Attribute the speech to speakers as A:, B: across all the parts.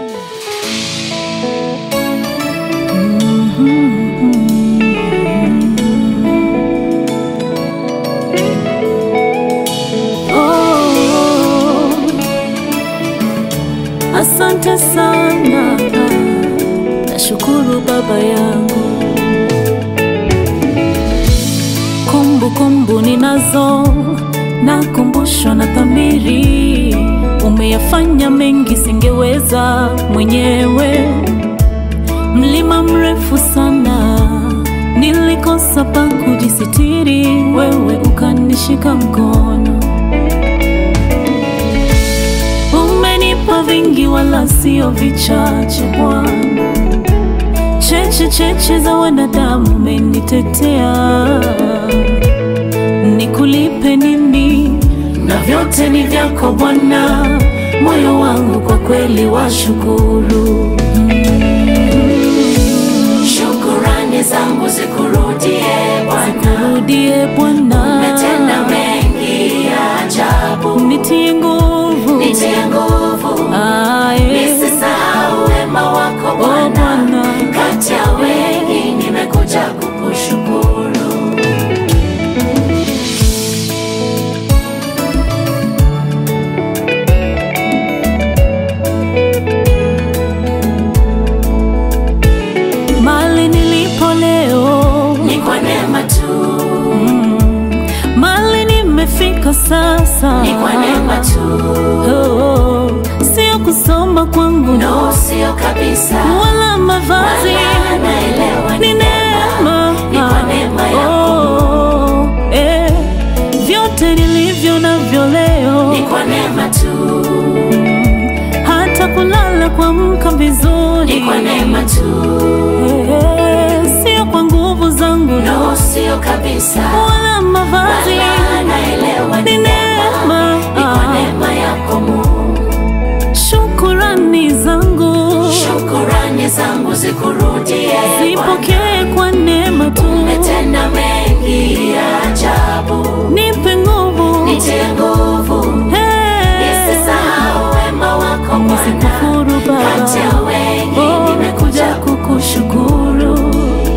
A: Asante sana, nashukuru baba yangu. Kumbukumbu ninazo, nakumbushwa na dhamiri. Umeyafanya mengi singeweza mwenyewe. Mlima mrefu sana, nilikosa pa kujisitiri, wewe ukanishika mkono. Umenipa vingi wala sio vichache Bwana, cheche cheche za wanadamu umenitetea. Nikulipe nini? Na vyote ni vyako Bwana, moyo wangu kwa kweli washukuru.
B: Shukurani zangu zikurudie Bwana,
A: Rudie Bwana,
B: umetenda mengi ya ajabu,
A: nitie nguvu,
B: nitie nguvu,
A: Aye.
B: nisisahau wema wako
A: Oh,
B: Bwana.
A: Bwana.
B: Kati ya wengi nimekuja kukushukuru.
A: Mali nilipo leo,
B: Ni kwa neema tu,
A: mali nimefika sasa,
B: ni kwa neema tu,
A: Oh, sio kusoma kwangu
B: no sio kabisa,
A: wala mavazi,
B: Wala naelewa
A: ni
B: ni
A: neema,
B: ni kwa neema yako.
A: Oh, eh, vyote nilivyo navyo leo,
B: ni kwa neema tu,
A: hata kulala kuamka vizuri,
B: ni kwa neema tu,
A: Eh, sio kwa nguvu zangu
B: no sio kabisa,
A: wala mavazi,
B: Wala naelewa
A: ni
B: ni
A: neema,
B: ni kwa neema yako Mungu.
A: shukurani zangu
B: Shukurani zangu zikurudie Bwana.
A: zipokee kwa neema tu,
B: Umetenda mengi ya ajabu,
A: nipe nguvu
B: nitie nguvu,
A: Hey.
B: nisisahau wema wako Bwana.
A: Nisikufuru Baba.
B: Kati ya wengi
A: Oh,
B: nimekuja kukushukuru.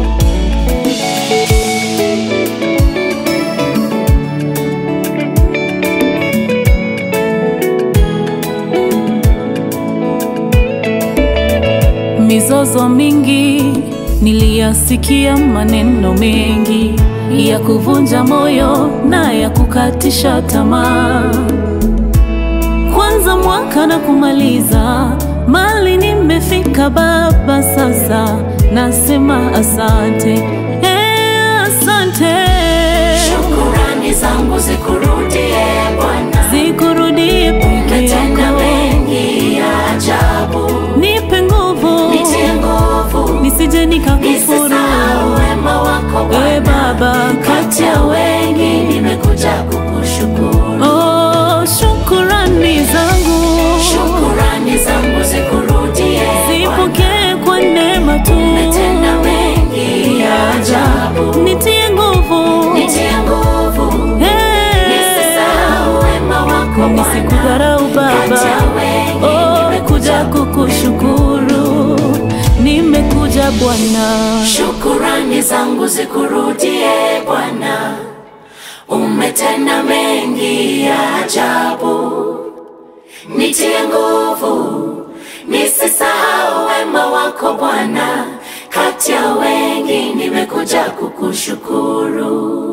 A: mizozo mingi niliyasikia, maneno mengi ya kuvunja moyo na ya kukatisha tamaa. Kwanza mwaka na kumaliza, mali nimefika Baba, sasa nasema asante, eh, asante,
B: Shukurani zangu zikurudie Bwana.
A: zikurudie peke
B: Umetenda
A: yako,
B: mengi ya ajabu,
A: nipe nguvu
B: nitie nguvu,
A: nisije nikakufuru
B: nisisahau wema wako
A: We
B: Bwana.
A: Baba,
B: Kati ya wengi nimekuja kukushukuru.
A: Oh, shukurani zangu
B: Shukurani zangu zikurudie Bwana.
A: zipokee kwa neema tu,
B: Umetenda mengi ya ajabu,
A: nitie nguvu,
B: nitie nguvu,
A: Eh,
B: nisisahau wema wako Bwana.
A: nisikudharau Baba.
B: Kati ya wengi
A: Oh,
B: nimekuja
A: kuja kukushukuru, nimekuja Bwana.
B: Shukurani zangu zikurudie Bwana, umetenda mengi ya ajabu. Nitie nguvu, nisisahau wema wako Bwana. Kati ya wengi nimekuja kukushukuru.